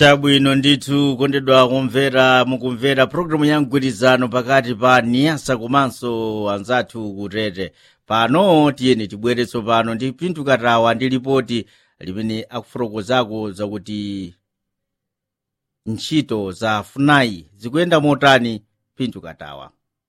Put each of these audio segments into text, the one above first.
chabwino ndithu kondedwa kumvera mukumvera pulogalamu ya mgwirizano pakati pa niyasa komanso anzathu kutete pano tiyeni tibwere tsopano ndi pinthu katawa ndi lipoti limene akufotokozako zakuti ntchito za funai zikuyenda motani pinthu katawa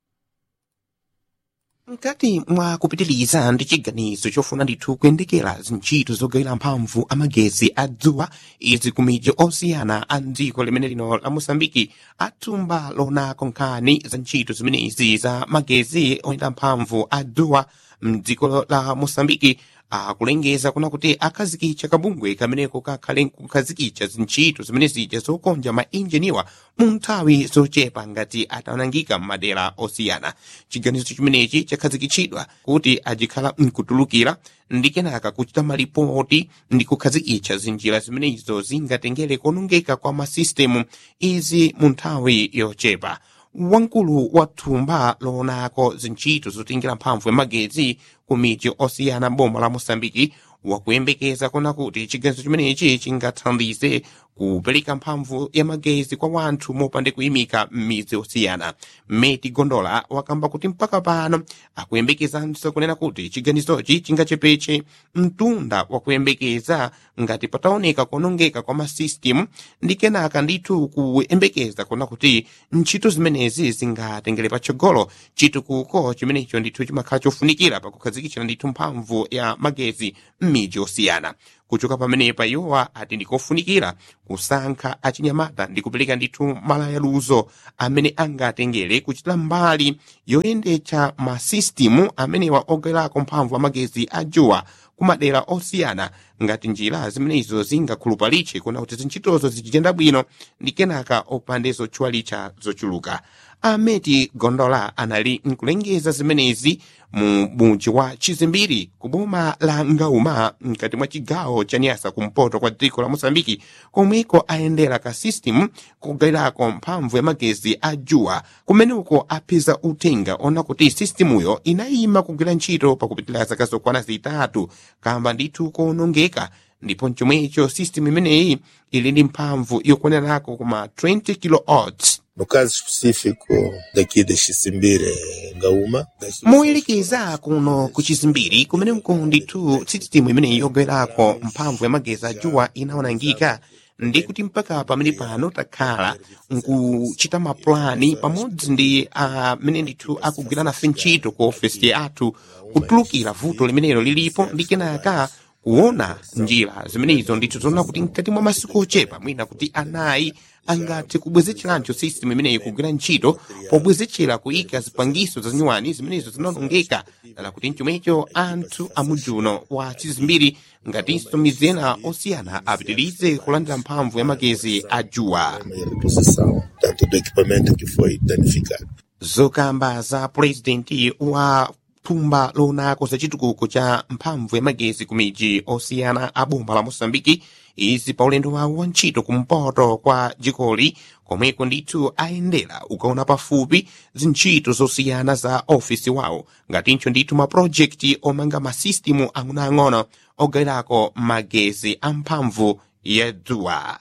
mkati mwa kupitiliza ndi chiganizo chofuna ndithu kuyendekera zintchito zogawira mphamvu amagezi a dzuwa izi ku midzi osiyana a dziko limene lino la mosambiki athumba lonako nkhani za ntchito zimenezi za magezi oyenda mphamvu a dzuwa mdziko la mosambiki akulengeza kuna kuti akhazikitsa kabungwe kameneko kakhale kukhazikitsa zintchito zimene zija zokonja mainjiniwa mu nthawi zochepa ngati atanangika m'madera osiyana chiganizo chimenechi chakhazikitsidwa kuti ajikhala mkutulukira ndi kenaka kuchita malipoti ndi kukhazikitsa zinjira zimenezo zingatengere konongeka kwa masistemu izi mu nthawi yochepa wamkulu wa thumba loonako zintchito zotengera mphamvu ya magezi ku midzi osiyana boma la mosambiki wakuyembekeza kuna kuti chiganizo chimenechi chingathandize kupereka mphamvu ya magezi kwa wanthu mopande kuyimika m'midzi osiyana meti gondola wakamba kuti mpaka pano akuyembekezanso kunena kuti chiganizochi chingachepetse mtunda wakuyembekeza ngati pataoneka kuonongeka kwa masisitemu ndi kenaka ndithu kuyembekeza kuna kuti ntchito zimenezi zingatengere patsogolo chitukuko chimenecho ndithu chimakhala chofunikira pakukhazikitsira ndithu mphamvu ya magezi m'midzi osiyana kuchoka pamenepa iwowa ati ndikofunikira kusankha achinyamata ndi kupereka ndithu malayaluzo amene angatengere kuchita mbali yoyendetsa masisitemu amenewa ogawirako mphamvu amagezi a dzuwa kumadera osiyana ngati njira zimenezo zingakhulupalitse kuna kuti zintchitozo zichitenda bwino ndi kenaka opande zotchwalitsa zochuluka ameti gondola anali nkulengeza zimenezi mu mudzi wa chizimbiri ku boma la ngauma mkati mwa chigawo cha nyasa kumpoto kwa dziko la mosambiki komweko ayendera ka system kugawirako mphamvu ya magezi a dzuwa kumeneko apeza uthenga ona kuti sistemuyo inayima kugwira ntchito pakupitira zaka zokwana zitatu kamba ndithu kuonongeka ndipo mchomwecho system imeneyi ili ndi mphamvu yokwaniranako kuma 20 kilowatts No caso específico daqui de Xisimbire, Ngaúma, moyelekeza kuno ku chizimbiri kumeneko ndithu sisitimu imeneyi yogawirako mphamvu ya magezi a dzuwa inaonongeka ndi kuti mpaka pamene pano takhala nkuchita mapulani pamodzi ndi amene ndithu akugwira nafe ntchito ku ofesi yathu kutulukira vuto limenelo lilipo ndi kenaka kuona njira zimenezo ndithu zoona kuti mkati mwa masiku ochepa mwina kuti anayi angathe kubwezecheranso system imeneyi kugwira ntchito pobwezechera kuyika zipangiso zanyuwani zimenezo zinaonongeka dala kuti mchomwecho anthu amudzi uno wa chizimbiri ngatinso midzi ena osiyana apitirize kulandira mphamvu ya magezi a dzuwa a reposição tanto do equipamento que foi danificado. zokamba za purezidenti wa thumba lonako za chitukuko cha mphamvu ya magezi ku midzi osiyana a boma la mosambiki izi pa ulendo wawo wa ntchito kumpoto kwa dzikoli komweko ndithu ayendera ukaona pafupi zintchito zosiyana za ofisi wawo ngatinso ndithu mapulojekiti omanga masisitimu ang'onoang'ono ogawirako magezi a mphamvu ya dzuwa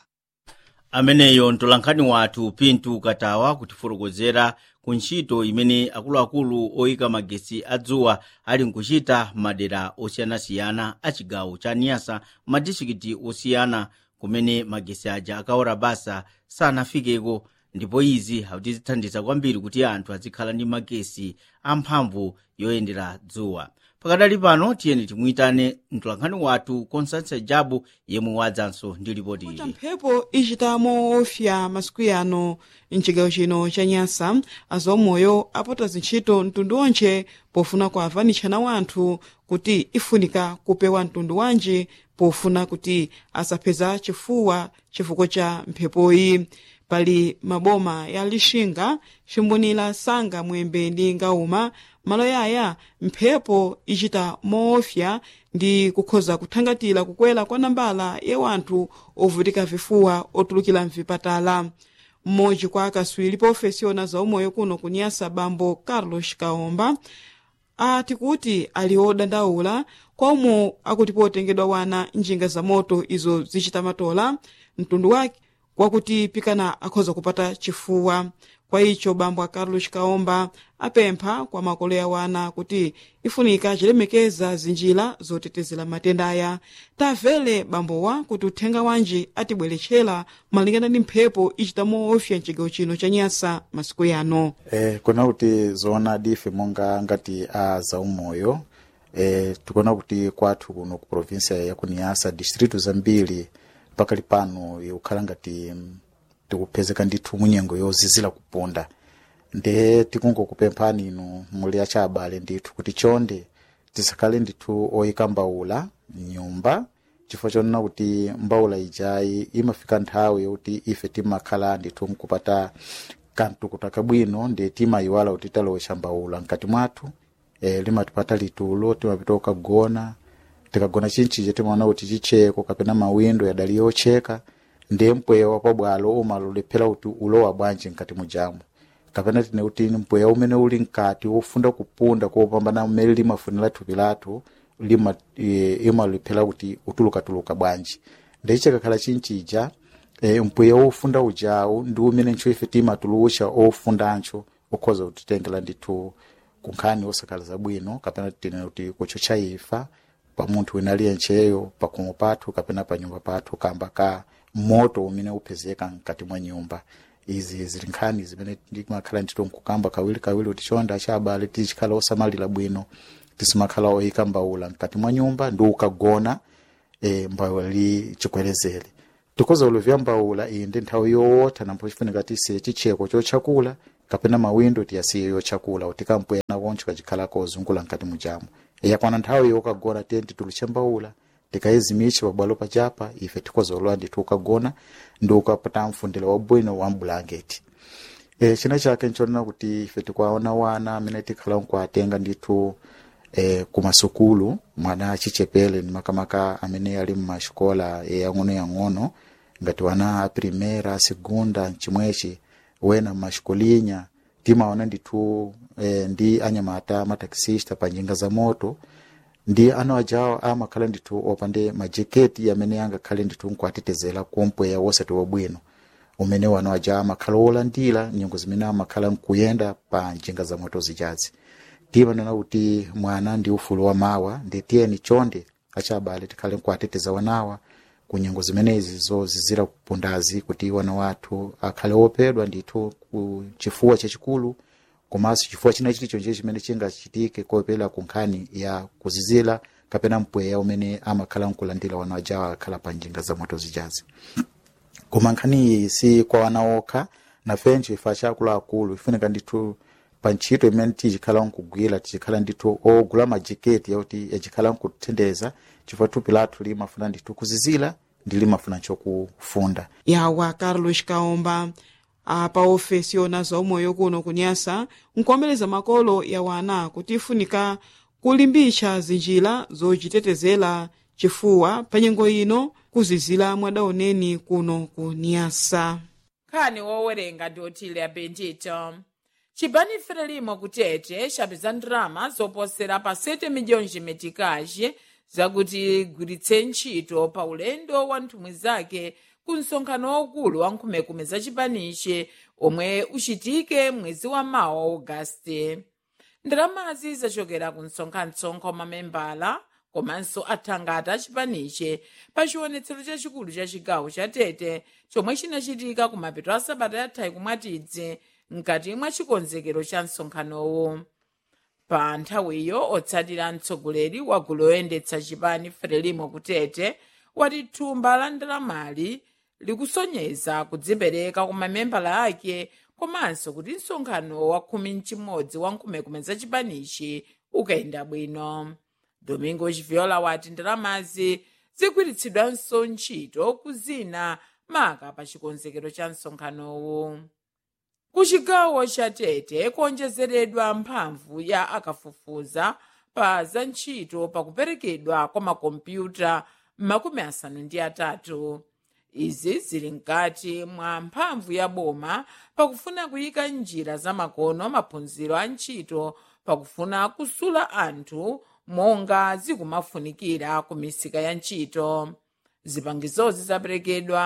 ameneyo mtolankhani wathu pintu katawa kutifotokozera ku ntchito imene akuluakulu oyika magesi adzuwa ali nkuchita madera osiyanasiyana a chigawo cha niyasa madistrikiti osiyana kumene magesi aja akaora basa sanafikeko ndipo izi zithandiza kwambiri kuti anthu azikhala ndi magesi amphamvu yoyendera dzuwa pakadali pano tiyeni timuyitane mtolankhani wathu constance jabu yemwe wadzanso ndi ripoti kuti ili mphepo ichitamo ofya masiku yano mchigawo chino cha nyasa azaumoyo apota zintchito mtundu onche pofuna kuavanitshana wanthu kuti ifunika kupewa mtundu wanji pofuna kuti asapheza chifuwa chifukwa cha mphepoyi pali maboma ya lixinga ximbonera sanga mwembe ndi ngauma malo yaya mphepo ichita moofya ndi kukhoza kuthangatira kukwera kwa nambala ya wanthu ovutika vifuwa otulukira mvipatala mmodzi kwa akaswiri pa ofesi yona zaumoyo kuno kunyasa bambo carlos kaomba ati kuti ali odandaula komwe akuti potengedwa wana njinga za moto izo zichita matola mtundu wake kwakuti pikana akhoza kupata chifuwa kwa icho bambo a carlos kaomba apempha kwa makolo ya wana kuti ifunika chilemekeza zinjira zotetezera matenda aya tamvere bambowa kuti uthenga wanji atibweretchera malingana ndi mphepo ichita moofya mchigawo chino cha nyasa masiku yano eh, kuna kuti zoonadi ife monga ngati a zaumoyo eh, tikuona kuti kwathu kuno ku provinsia ya kuniyasa distritu zambiri pakali pano ikukhala ngati mm, tikupezeka ndithu munyengo yozizira kupunda nde tikungokupemphani inu muli achabale ndithu kuti chonde tisakhale ndithu oyika mbawula mnyumba chifukwa chonena kuti mbawula ijayi imafika nthawi yokuti ife timakhala ndithu mkupata kamtukuta kabwino ndi timayiwala kuti talowesha mbawula mkati mwathu e, limatipata litulo timapita kukagona tikagona chinchije timaona kuti chicheko kapena mawindo yadali yocheka ndiye mpweya wapabwalo umalolephera kuti ulowa bwanji mkati mujamu kapena tine kuti mpweya umene uli mkati wofunda kupunda kopambana mmene limafunira thupi lathu lima e, imalolephera kuti utulukatuluka bwanji ndiye chikakhala chinchija e, mpweya wofunda ujawu ndi umene ntcho ife timatulucha ofundancho okhoza kutitengera ndithu kunkhani osakhala zabwino kapena tine kuti kuchocha ifa pa munthu wina aliyencheyo pakomo pathu kapena pa nyumba pathu kamba ka moto umene upezeka mkati mwa nyumba izi zili nkhani zimene timakhala ndithu nkukamba kawiri kawiri kuti chonda chabale tichikhala osamalira bwino tisimakhala oyika mbawula mkati mwa nyumba ndi ukagona e, mbawula li chikwerezere tikoza uluvya mbawula iyi ndi nthawi yowotha nampo chifunika tisiye chicheko chochakula kapena mawindo tiyasiye yochakula kuti kampwena koncho kachikhala kozungula mkati mujamu yakwana nthawi yokagona tiye tituluche mbawula tikayizimiche pabwalo pachapa ife tikoza ulowa ndithu ukagona ndi ukapata mfundiro wabwino wa mbulangeti e, china chake nchonena kuti ife tikwaona wana amene tikhala nkuatenga ndithu e, kumasukulu mwana achichepere ni makamaka amene ali mmasikola yang'ono-yang'ono ngati wana a primera segunda mchimwechi wena mmasikulinya timaona ndithu e, ndi anyamata mataxista pa njinga za moto ndi ana ajawo amakhala ndithu opande majeketi amene angakhale ndithu nkuatetezera kumpweya wosati wabwino umene wana aja amakhala olandira nyengo zimene amakhala nkuyenda pa njinga za moto zijazi timanena kuti mwana ndi ufulu wa mawa ndi tiyeni chonde achabale tikhale nkuateteza wanawa ku nyengo zimenezi zozizira kupundazi kuti wana wathu akhale opedwa ndithu ku chifuwa chachikulu komanso chifuwa china chilichonse chimene chingachitike kopela ku nkhani ya kuzizira kapena mpweya umene amakhala nkulandira wana ajawo akhala pa njinga za moto zijazi koma nkhani iyi si kwa wana okha nafenso ife achakuluakulu ifunika ndithu pa ntchito imene tichikhala nkugwira tichikhala ndithu ogula majeketi yakuti yachikhala nkuthendeza chifukwa thupi lathu limafuna ndithu kuzizira ndi limafuna chokufunda yawa carlos kaomba apa ofesi yona zaumoyo kuno kunyasa nkuomereza makolo ya wana kuti ifunika kulimbitsa zinjira zochitetezera chifuwa pa nyengo ino kuzizira mwadaoneni kuno ku nyasa nkhani wowerenga ndi otile apentito chipani frelimo kutete chapeza ndalama zoposera pa 7 miliyoni metikaji zakuti igwiritse ntchito pa ulendo wa nthumwi zake ku msonkhano waukulu wa nkhumekume za chipanichi omwe uchitike mwezi wa mawa ogasiti ndalamazi zachokera ku msonkhansonko wa mamembala komanso athangata achipanichi pa chiwonetsero chachikulu cha chigawo cha tete chomwe chinachitika ku mapeto a sabata yathayi kumwatidzi mkati mwa chikonzekero cha msonkhanowu pa nthawiyo otsatira mtsogoleri wa gulu loyendetsa chipani frelimo kutete wati thumba la ndalamali likusonyeza kudzipereka kwa mamembala ake komanso kuti msonkhano wa khumi mchimodzi wa nkhumekume za chipanichi ukayenda bwino domingo chiviola wati ndalamazi zigwiritsidwanso ntchito kuzina maka pa chikonzekero cha msonkhanowu ku chigawo cha tete kuonjezeredwa mphamvu ya akafufuza pa za ntchito pakuperekedwa kwa makompyuta makumi asanu ndi atatu izi zili mkati mwa mphamvu ya boma pakufuna kuyika njira zamakono maphunziro a ntchito pakufuna kusula anthu monga zikumafunikira ku misika ya ntchito zipangizozi zaperekedwa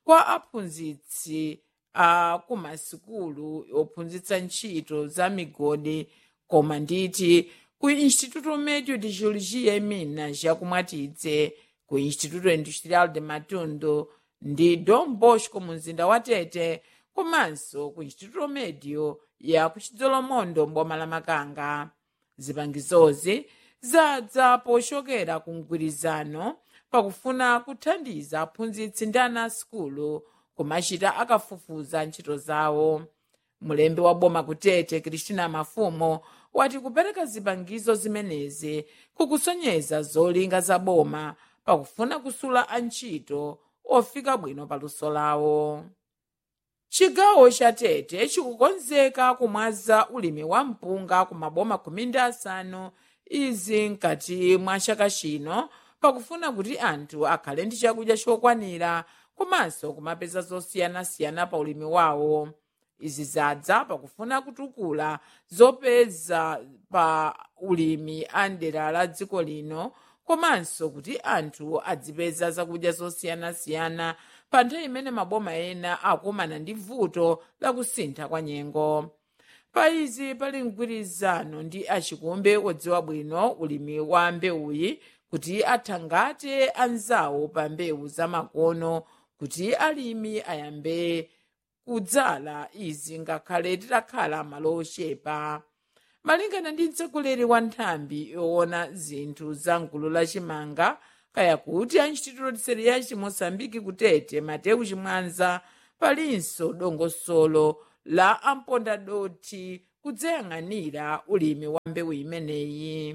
kwa aphunzitsi a kumasukulu ophunzitsa ntchito za migodi koma nditi ku instituto médio de geologia e minas yakumwatidze ku instituto industrial de matundu ndi dom bosco mu mzinda wa tete komanso ku instituto médio ya ku chidzolomondo mboma la makanga zipangizozi zadza pochokera ku mgwirizano pakufuna kuthandiza aphunzitsi ndi ana asukulu kumachita akafufuza ntchito zawo mulembi wa boma kutete kristina mafumo wati kupereka zipangizo zimenezi kukusonyeza zolinga za boma pakufuna kusula antchito ofika bwino paluso lawo chigawo cha tete chikukonzeka kumwaza ulimi wa mpunga ku maboma khumi ndi asanu izi mkati mwa chaka chino pakufuna kuti anthu akhale ndi chakudya chokwanira komanso kumapeza zosiyanasiyana pa ulimi wawo izi zadza pakufuna kutukula zopeza pa ulimi a ndera la dziko lino komanso kuti anthu adzipeza zakudya zosiyanasiyana pa nthawi imene maboma ena akumana ndi vuto la kusintha kwa nyengo pa izi pali mgwirizano ndi achikumbe odziwa bwino ulimi wa mbewuyi kuti athangate anzawo pa mbewu zamakono kuti alimi ayambe kudzala izi ngakhale titakhala malo ochepa malingana ndi mtsogoleri wa nthambi yoona zinthu za mgulu la chimanga kaya kuti a instituto seria chimosambiki kutete mateu chimwanza palinso dongosolo la ampondadoti kudzayang'anira ulimi wa mbewu imeneyi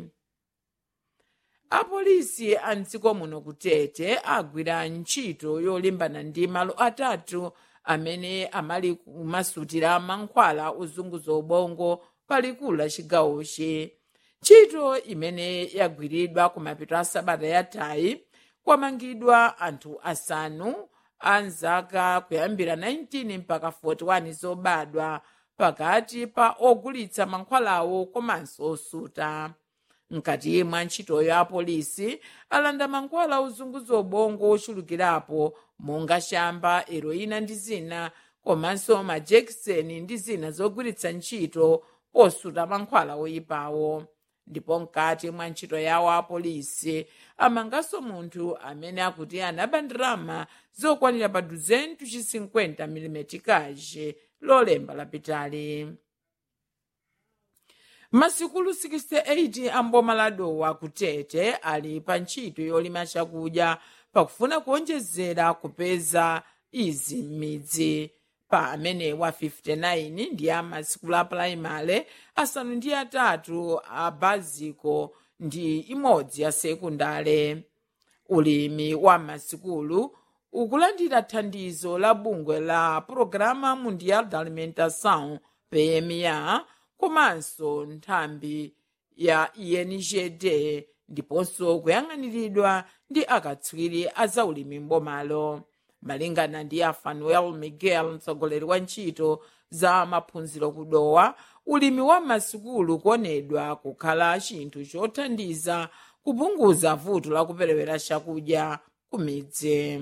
apolisi a mdziko muno kutete agwira ntchito yolimbana ndi malo atatu amene amali kumasutira mankhwala ozunguza ubongo palikulu la chigawochi ntchito imene yagwiridwa kumapeto a sabata yathayi kwamangidwa anthu asanu a nzaka kuyambira 19 mpaka 41 zobadwa pakati pa ogulitsa mankhwalawo komanso osuta mkati mwa ntchitoyo apolisi alanda mankhwala ozunguza ubongo ochulukirapo monga shamba heroina ndi zina komanso majekiseni ndi zina zogwiritsa ntchito posuta mankhwala oyipawo ndipo mkati mwa ntchito yawo apolisi amanganso munthu amene akuti anaba ndalama zokwanira pa 250 mm kaje lolemba lapitali masikulu 68 amboma la dowa kutete ali pa ntchito yolima chakudya pakufuna kuonjezera kupeza izi m'midzi pa amene wa 59 ndi a masikulu a pulaimale asanu ndi atatu a baziko ndi imodzi ya sekundale ulimi wa masikulu ukulandira thandizo la bungwe la programa mundial da alimentação pma komanso nthambi ya ingd ndiponso kuyang'aniridwa ndi akatswiri a zaulimi mbomalo malingana ndi a fanuel miguel mtsogoleri wa ntchito za maphunziro kudowa ulimi wa masukulu kuonedwa kukhala chinthu chothandiza kupunguza vuto la kuperewera chakudya ku midzi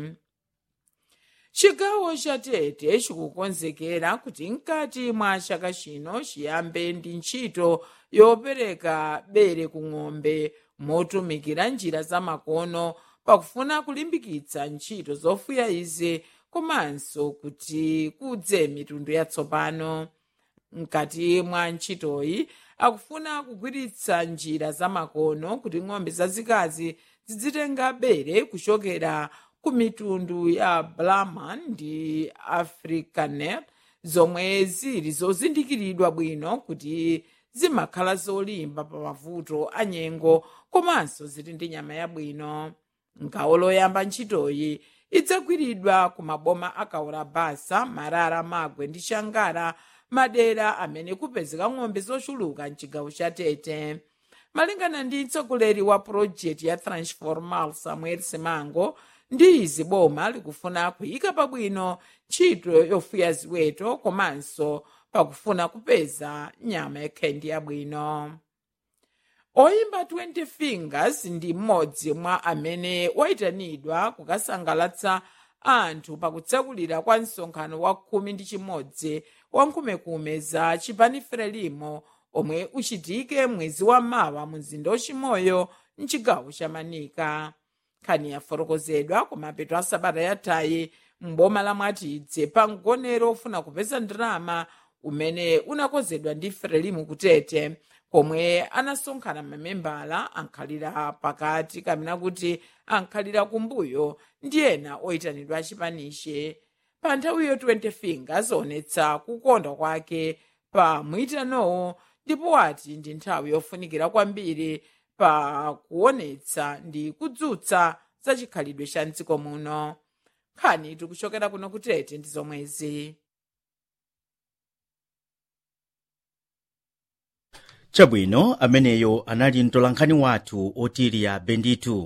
chigawo cha tete chikukonzekera kuti mkati mwa chaka chino chiyambe ndi ntchito yopereka bere ku ng'ombe motumikira njira zamakono pakufuna kulimbikitsa ntchito zofuya izi komanso kuti kudze mitundu yatsopano mkati mwa ntchitoyi akufuna kugwiritsa njira zamakono kuti ng'ombe zazikazi zidzitenga bere kuchokera ku mitundu ya brahman ndi africanet zomwe zili zozindikiridwa bwino kuti zimakhala zolimba pa mavuto a nyengo komanso zili ndi nyama yabwino ngawo loyamba ntchitoyi idzagwiridwa ku maboma akaula basa marara magwe ndi shangara madera amene kupezeka ng'ombe zochuluka mchigawo cha tete malingana ndi mtsogoleri wa purojekiti ya transformal samuel simango ndi izi boma likufuna kuyika pabwino ntchito yofuya ziweto komanso pakufuna kupeza nyama yakhendi yabwino oyimba 20 fingers ndi mmodzi mwa amene wayitanidwa kukasangalatsa anthu pakutsekulira kwa msonkhano wa khumi ndi chimodzi wa nkhumekume za chipani frelimo omwe uchitike mwezi wa mawa mu mzinda wachimoyo mchigawo cha manika nkhani yafotokozedwa kumapeto a sabata yathayi m'boma la mwatidze pa mgonero ofuna kupeza ndalama umene unakonzedwa ndi frelimu kutete komwe anasonkhana mamembala ankhalira pakati kamena kuti ankhalira kumbuyo ndi ena oyitanidwa achipaniche pa nthawiyo 20 fingers onetsa kukonda kwake pa mwitanowo ndipo wati ndi nthawi yofunikira kwambiri pa kuonetsa ndi kudzutsa za chikhalidwe cha mdziko muno nkhani tikuchokera kuno kutete ndi zomwezi chabwino ameneyo anali mtolankhani wathu otiriya benditu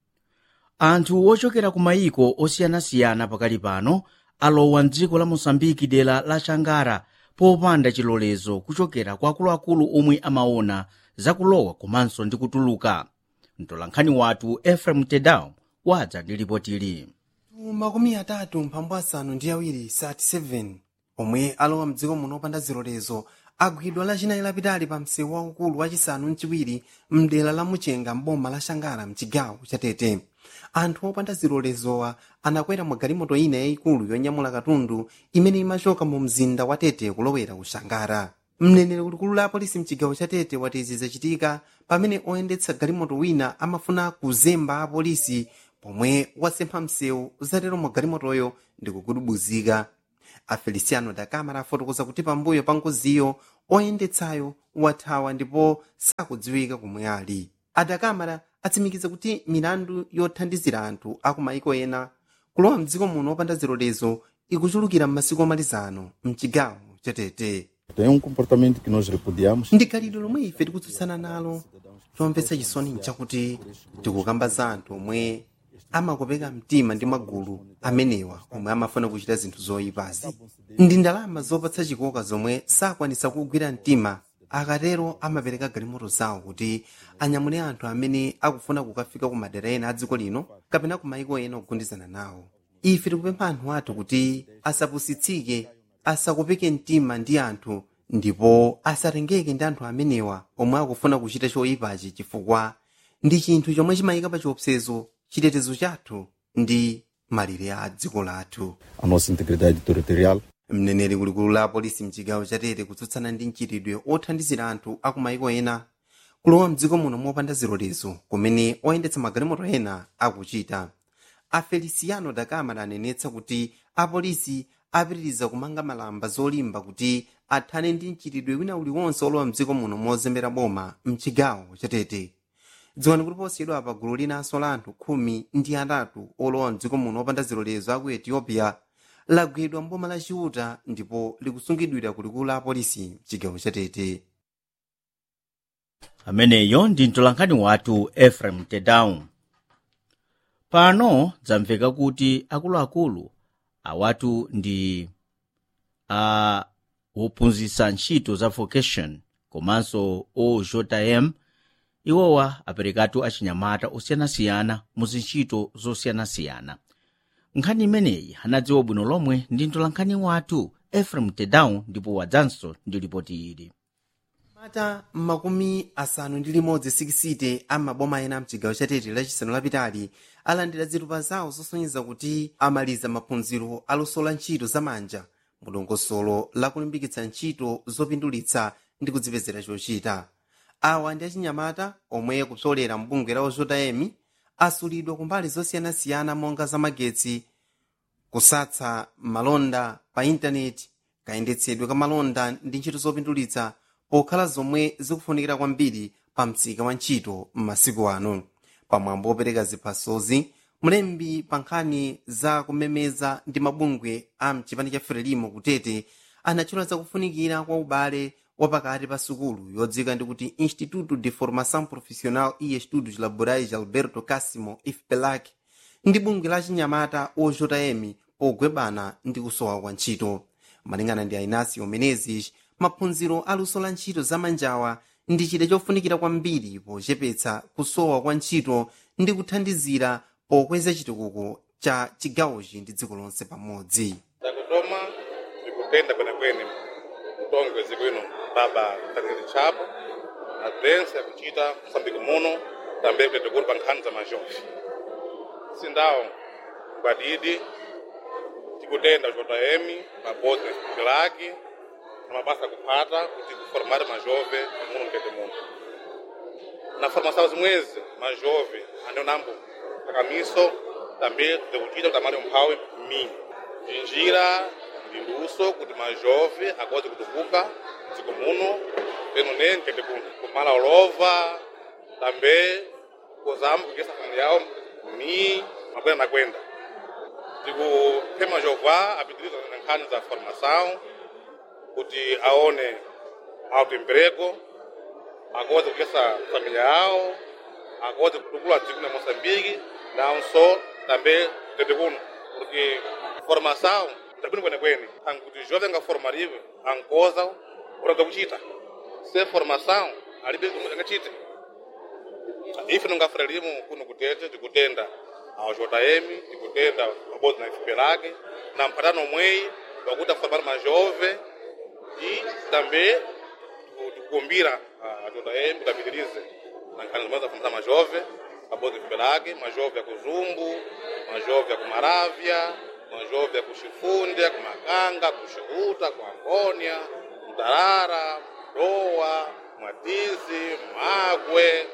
anthu ochokera ku mayiko osiyanasiyana pakali pano alowa mdziko la mosambiki dera la shangara popanda chilolezo kuchokera kwa akuluakulu omwe amaona zakulowa komanso ndi kutuluka mtolankhani wathu efrem tedao wadza ndi ripotili makumi atatu mphambu asanu ndi awiri 37 omwe alowa mdziko muno opanda zilolezo agwidwa lachinayi lapitali pa msewu waukulu wachisanu mchiwiri mdera la muchenga mboma la shangara mchigawo cha tete anthu opanda zilolezowa anakwera mu galimoto ina yayikulu yonyamula katundu imene imachoka mu mzinda wa tete kulowera ku shangara mneneri kulikulu la apolisi mchigawo cha tete wati izi zachitika pamene oyendetsa galimoto wina amafuna kuzemba apolisi pomwe wasempha msewu zatero mu galimotoyo ndi kukudubuzika afeliciano da camara afotokoza kuti pambuyo pa ngoziyo oyendetsayo wathawa ndipo sakudziwika komwe ali adakamara atsimikiza kuti milandu yothandizira anthu aku maiko ena kulowa mdziko muno opanda zilolezo ikuchulukira m'masiku omalizano mchigawo chatete Tem um comportamento que nós repudiamos. ndi khalidwe lomwe ife tikutsutsana nalo chomvetsa chisoni nchakuti tikukamba za anthu omwe amakopeka mtima ndi magulu amenewa omwe amafuna kuchita zinthu zoyipazi ndi ndalama zopatsa chikoka zomwe sakwanisa kugwira mtima akatero amapereka galimoto zawo kuti anyamule anthu amene akufuna kukafika ku madera ena a dziko lino kapena ku maiko ena ogundizana nawo ife tikupempha anthu athu kuti asapusitsike asakopeke mtima ndi anthu ndipo asatengeke ndi anthu amenewa omwe akufuna kuchita choyipachi chifukwa ndi chinthu chomwe chimayika pa chiopsezo chitetezo chathu ndi malire a dziko lathu A nossa integridade territorial. mneneri kulikulu la apolisi mchigawo chatete kutsutsana ndi mchitidwe othandizira anthu aku maiko ena kulowa mdziko muno mopanda zilolezo kumene oyendetsa magalimoto ena akuchita afeliciano da camara anenetsa kuti apolisi apitiriza kumanga malamba zolimba kuti athane ndi mchitidwe wina uliwonse olowa mdziko muno mozembera boma mchigawo chatete dziwani kuti posiyedwa pa gulu linanso la anthu khumi ndi atatu olowa mdziko muno opanda zilolezo aku ethiopia lagwidwa mboma la chiuta ndipo likusungidwira kulikulu la apolisi mchigawo chatete ameneyo ndi mtolankhani wathu efrem tedau pano dzamveka kuti akuluakulu awatu ndi a wophunzitsa ntchito za vocation komanso ojm iwowa aperekatu achinyamata osiyanasiyana mu zintchito zosiyanasiyana nkhani imeneyi anadziwa bwino lomwe ndi mtolankhani wathu efrem tedau ndipo wadzanso ndi ripoti ili mata makumi asanu ndi limodzi sikisite amaboma ena mchigawo chatete lachisanu lapitali alandira zitupa zawo zosonyeza kuti amaliza maphunziro aluso la ntchito zamanja mudongosolo lakulimbikitsa ntchito zopindulitsa ndi kudzipezera chochita awa ndi achinyamata omwe kupsolera mbungwe la ojotayemi asulidwa kumbali zosiyanasiyana monga zamagetsi kusatsa malonda pa intaneti kayendetsedwe ka malonda ndi ntchito zopindulitsa pokhala zomwe zikufunikira kwambiri pa msika wa ntchito m'masiku ano pamwambo opereka ziphasozi mlembi pa nkhani za kumemeza ndi mabungwe a mchipani cha frelimo kutete anatchula zakufunikira kwa ubale wapakati pa sukulu yodzika ndi kuti instituto de formação profissional e estudos laborais alberto casimo ifpelac ndi bungwe la chinyamata ojotayemi pogwebana ndi kusowa kwa ntchito malingana ndi ainasio menezes maphunziro aluso la ntchito zamanjawa ndi chida chofunikira kwambiri pochepetsa kusowa kwa ntchito ndi kuthandizira pokweza chitukuko cha chigawochi ndi dziko lonse pamodzi takutoma tikutenda kwenekwene mtongwe zikwino baba daniel chapo na bwense yakuchita msambiki muno tambe kuti tikuli pa nkhani za mazhofi sindawo ngwadidi tikutenda jotayemi pabodzi na chipingi lake na mabasa kuphata kuti kuformate majove muno mtete muno na formação zimwezi majove andionambo akamiso tambe tikuchita kuti amali umphawi mi njira ndinduso kuti majove akwazi kutukuka dziko muno peno ne mtete kuno kumala olova tambe kuzama kugesa famili yawo mi mabwera nakwenda tikuphe majova apitiriza na nkhani za formação kuti aone autoemprego akwazi kugesa família yawo akwazi kutukula dziko la moçambique nawonso tambe tete kuno porque formação tabwino kwenekwene ankuti jovem angaformariwe ankoza urada kuchita se formação alibe angachite ife nongafuna limu kuno kutete tikutenda awo jm tikutenda pabodzi na ifupe lake na mpatano mweyi wakuti aformar majove e também tikukumbira a jm kuti apitirize na nkhani zimene zafundisa majove pabodzi ifupe lake majove ya kuzumbu majove ya kumaravya majove ya kuxifunde kumakanga kuxihuta ku angônia mtarara mdowa mwatizi magwe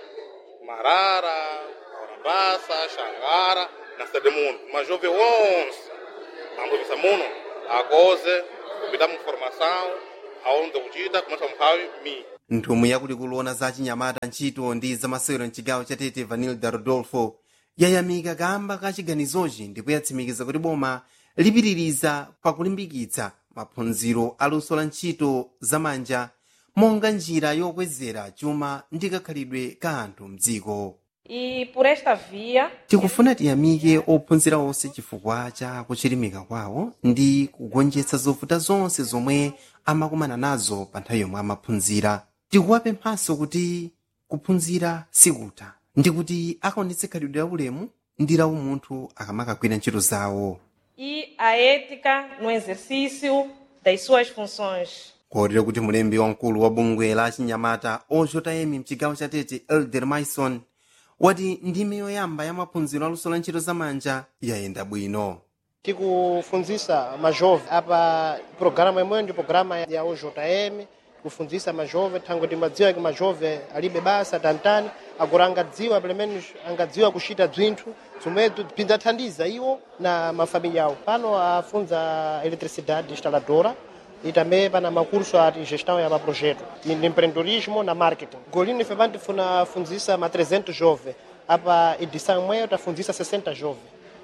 marara orabasa xangara na cidade muno majove wonse ambovisa muno akoze kupita mu formação aonde kuchita kumasa mphawi mi nthumwi yakulikuluona za chinyamata ntchito ndi zamasewero mchigawo cha tete vanilda rodolfo yayamika kamba ka chiganizochi ndipo yatsimikiza kuti boma lipitiriza pakulimbikitsa maphunziro aluso la ntchito zamanja monga njira yokwezera chuma ndi kakhalidwe ka anthu mdziko E por esta via, tikufuna tiyamike ophunzira onse chifukwa cha kuchilimika kwawo ndi kugonjetsa zovuta zonse zomwe amakumana nazo pa nthawi yomwe amaphunzira tikuwapemphanso kuti kuphunzira sikutha ndi kuti akaonetse khalidwe la ulemu ndi la umunthu akamakagwira ntchito zawo e a ética no exercício das suas funções. kotero kuti mulembi wamkulu wa bungwe la chinyamata ojotayemi mchigawo cha tete elder maison wati ndime yoyamba ya maphunziro aluso la ntchito zamanja yayenda bwino tikufunzisa majove apa programa imweyo ndi programa ya ojm kufunzisa majove thangwe timadziwa kuti majove alibe basa tantani agora angadziwa pamene angadziwa kuchita bzinthu zomwezo bzindathandiza iwo na mafamilya awo pano afunza eletricidade instaladora e também pana macurso a gestão ya maprojeto de empreendedorismo na marketing golino ife pano tifuna funzisa ma 300 jovem apa edição imweyo tafunzisa 60 jovem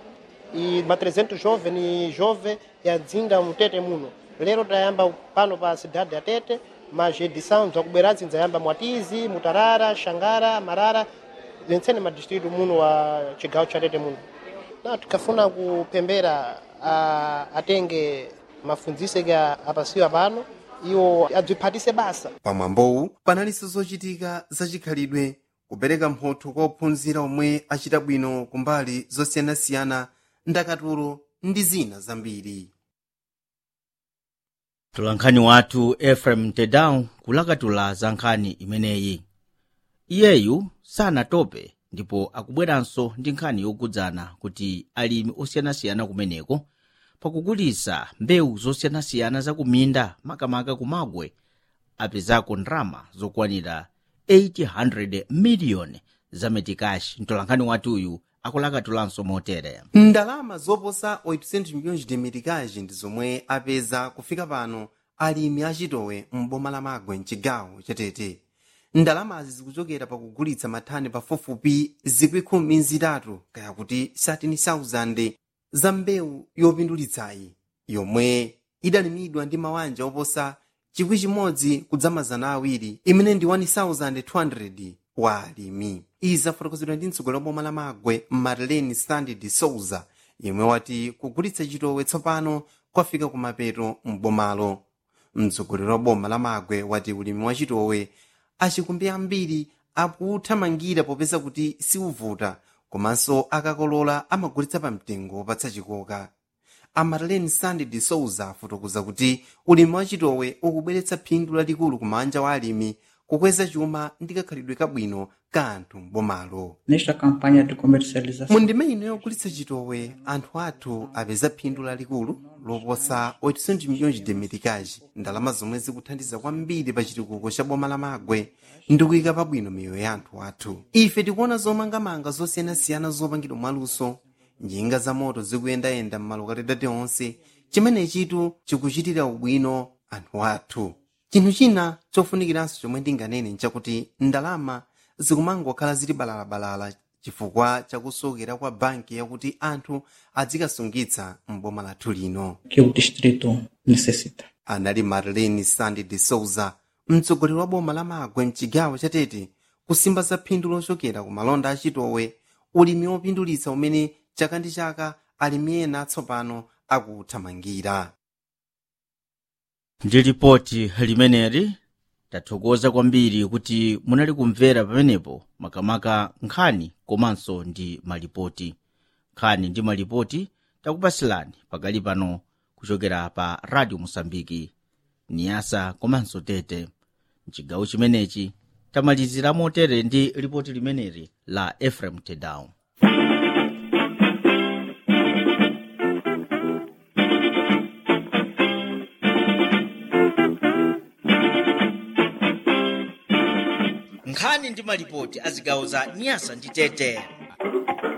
e ma 300 jovem ni jovem ya dzinga mutete muno lero tayamba pano pa cidade ya tete mas edição zakubweradzi ndzayamba mwatizi mutarara xangara marara zentsene madistrito muno wa cigawo cha tete muno na tikafuna kupembera a, atenge mafunziso ke apasiwa pano iwo adziphatise basa pamwambowu panalinso zochitika zachikhalidwe kupereka mphotho kwa ophunzira omwe achita bwino kumbali zosiyanasiyana ndakatulo ndi zina zambiri tulankhani wathu efrem tedown kulakatula za nkhani imeneyi iyeyu sanatope ndipo akubweranso ndi nkhani yokudzana kuti alimi osiyanasiyana kumeneko pakugulitsa mbewu zosiyanasiyana zakuminda makamaka kumagwe apezako ndrama zokwanira 800 miliyoni za metikashi mtolankhani wathuyu akulakatulanso motere ndalama zoposa 800 milhões de meticais ndi zomwe apeza kufika pano alimi achitowe m'boma la magwe mchigawo chatete ndalamazi zikuchokera pakugulitsa mathani pafupifupi zikwikumi zitatu kaya kuti 13,000 za mbewu yopindulitsayi yomwe idalimidwa ndi mawanja oposa chikwi chimodzi kudzamazana awiri imene ndi 1200 wa alimi izi zafotokozedwa ndi mtsogoleri wa boma la magwe marlene stanley de souza yemwe wati kugulitsa chitowe tsopano kwafika kumapeto m'bomalo mtsogoleri wa boma la magwe wati ulimi wa chitowe achikumbi ambiri akuthamangira popeza kuti siuvuta komanso akakolola amagulitsa pa mtengo wopatsa chikoka amarlene sandy de souza afotokoza kuti ulimi wa chitowe ukubweretsa phindu lalikulu kumanja wa alimi kukweza chuma ndi kakhalidwe kabwino ka anthu m'bomalo Nesta campanha de comercialização, mu ndima ino yogulitsa chitowe anthu athu apeza phindu lalikulu loposa 800 milhões de meticais ndalama zomwe zikuthandiza kwambiri pa chitukuko cha boma la magwe ndi kuyika pabwino miyoyo ya anthu athu ife tikuona zomangamanga zosiyanasiyana zopangidwa mwaluso njinga za moto zikuyendayenda m'malokalitati onse chimene chitu chikuchitira ubwino anthu athu chinthu china chofunikiranso chomwe ndinganene nchakuti ndalama zikumangokhala zili balalabalala chifukwa chakusokera kwa banki yakuti anthu adzikasungitsa m'boma lathu lino que o distrito necessita. anali marlene sandy de souza mtsogoleri wa boma la magwe mchigawo cha tete kusimba za phindu lochokera ku malonda achitowe ulimi wopindulitsa umene chaka ndi chaka alimi ena atsopano akuthamangira ndi lipoti limeneli tathokoza kwambiri kuti munali kumvera pamenepo makamaka nkhani komanso ndi malipoti nkhani ndi malipoti takupasilani pakali pano kuchokera pa radio mosambiki niyasa komanso tete mchigawo chimenechi tamalizira motere ndi lipoti limeneli la efrem tedown nkhani ndi malipoti a zigawo za nyasa ndi tete